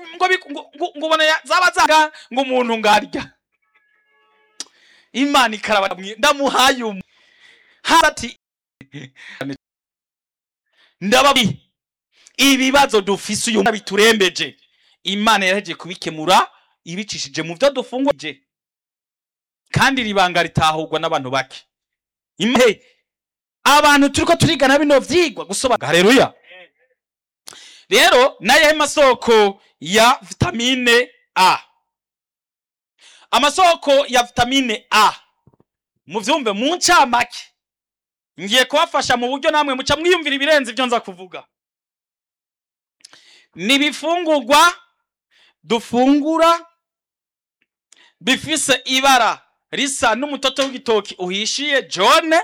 ngo bi- ngo- ngo- ngo ubona ya- zaba zaga ngo umuntu ngarya imana ikaraba mwi- ndamuhaye umu hasi ati ndababi ibibazo dufise uyu mwaka biturembeje imana yaraheje kubikemura ibicishije mu byo dufunguje kandi iri banga ritahurwa n'abantu bake imhe abantu turiko turigana bino vyigwa gusobanura haleluya rero nayahe masoko ya vitamine a amasoko ya vitamine a muvyumve mu ncamake ngiye kubafasha mu buryo namwe muca mwiyumvira ibirenze ibyo nza kuvuga ni ibifungurwa dufungura bifise ibara risa n'umutoto w'igitoki uhishiye jone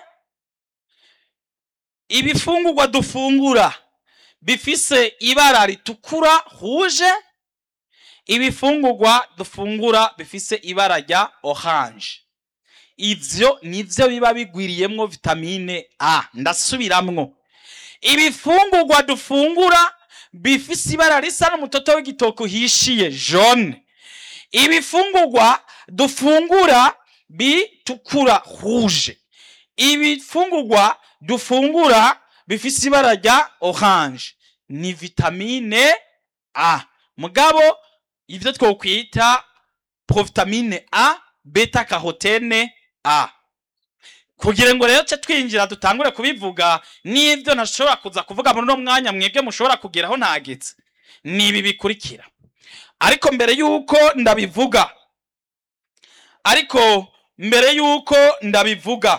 ibifungurwa dufungura bifise ibara ritukura huje ibifungurwa dufungura bifise ibara rya orange ivyo nivyo biba bigwiriyemwo vitamine a ndasubiramwo ibifungurwa dufungura bifise ibara risa n'umutoto w'igitoki uhishiye jaune ibifungurwa dufungura bitukura rouge ibifungurwa dufungura bifise ibara rya orange ni vitamine a mugabo ivyo twokwita provitamine a beta carotene a kugira ngo rero ce twinjira dutangure kubivuga n'ivyo ntashobora kuza kuvuga muri uno mwanya mwebwe mushobora kugeraho ntagetse ni ibi bikurikira ariko mbere yuko ndabivuga ariko mbere yuko ndabivuga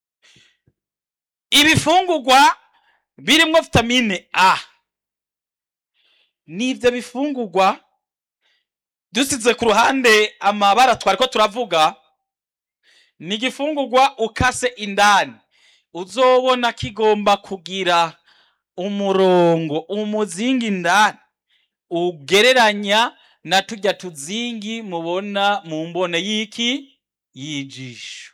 ibifungurwa birimwo vitamine a n'ivyo bifungurwa dusize ku ruhande amabara twariko turavuga ni igifungurwa ukase indani uzobona kigomba kugira umurongo umuzingi indani ugereranya na turya tuzingi mubona mu mbone y'iki y'ijisho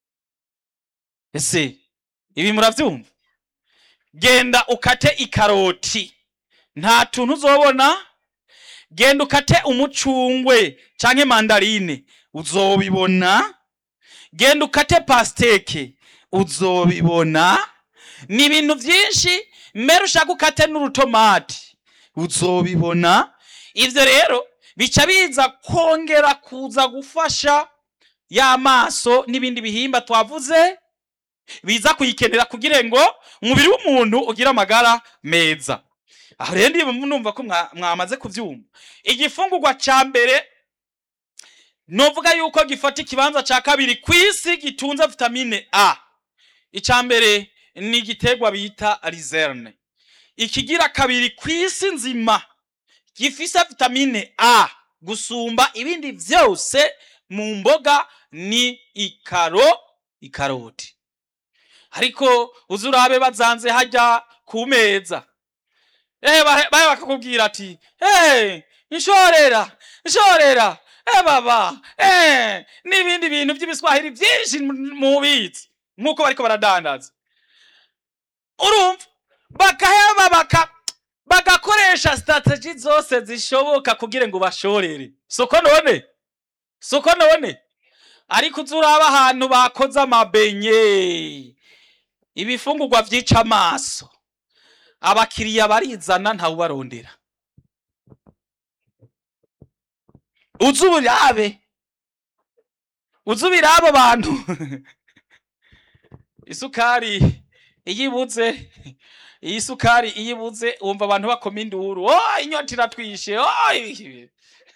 ese ibi muravyumva genda ukate ikaroti nta tuntu uzobona genda ukate umucungwe canke mandarine uzobibona genda ukate pasteke uzobibona ni ibintu vyinshi mbere ushaka ukate n'urutomati uzobibona ivyo rero bica biza kongera kuza gufasha y'amaso n'ibindi bihimba twavuze biza kuyikenera kugira ngo umubiri w'umuntu ugire amagara meza aho rero ndiyo numva ko mwa- mwamaze kuvyumva igifungurwa ca mbere novuga yuko gifata ikibanza ca kabiri kw'isi gitunze vitamine a ica mbere ni igiterwa bita rizerne ikigira kabiri kw'isi nzima gifise vitamine a gusumba ibindi vyose mu mboga ni ikaro ikaroti ariko uzi urabe bazanze hajya ku meza ehe bahe bahe bakakubwira ati hey, nshorera nshorera eh baba eh n'ibindi bintu by'ibiswahili byinshi mubizi nk'uko bariko baradandaza urumva bakaheba baka bagakoresha strategy zose zishoboka kugira ngo bashorere soko none soko none ariko uzuraba ahantu bakoze amabenye ibifungurwa vyica amaso abakiriya barizana ntawubarondera uzi ubirabe uzi ubirabe bantu isukari iyo ibuze iyi sukari iyo ibuze wumva abantu bakoma induru oh inyota iratwishe oh ibi."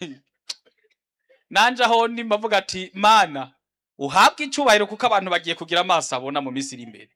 nanje aho ndi mbavuga ati mana uhabwe icubahiro kuko abantu bagiye kugira amaso abona mu minsi iri imbere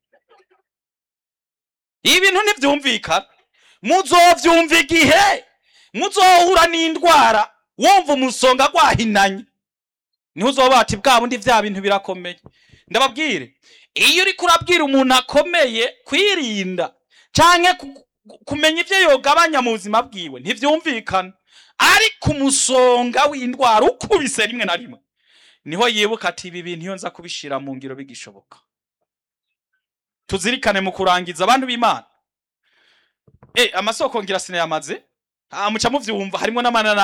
ibintu ntibyumvikana muzovyumva igihe muzohura n'indwara wumva umusonga gwahinanye niho uzoba ati bwa bundi vya bintu birakomeye ndababwire iyo uriko urabwira umuntu akomeye kwirinda canke ku- ku- kumenya ivyo yogabanya mu buzima bwiwe ntivyumvikana ariko umusonga w'indwara ukubise rimwe na rimwe niho yibuka ati ibi bintu iyo nza kubishira mu ngiro bigishoboka tuzirikane mu kurangiza abantu b'imana eh amasoko ngira sinayamaze ah muca muvyumva harimo n'amanana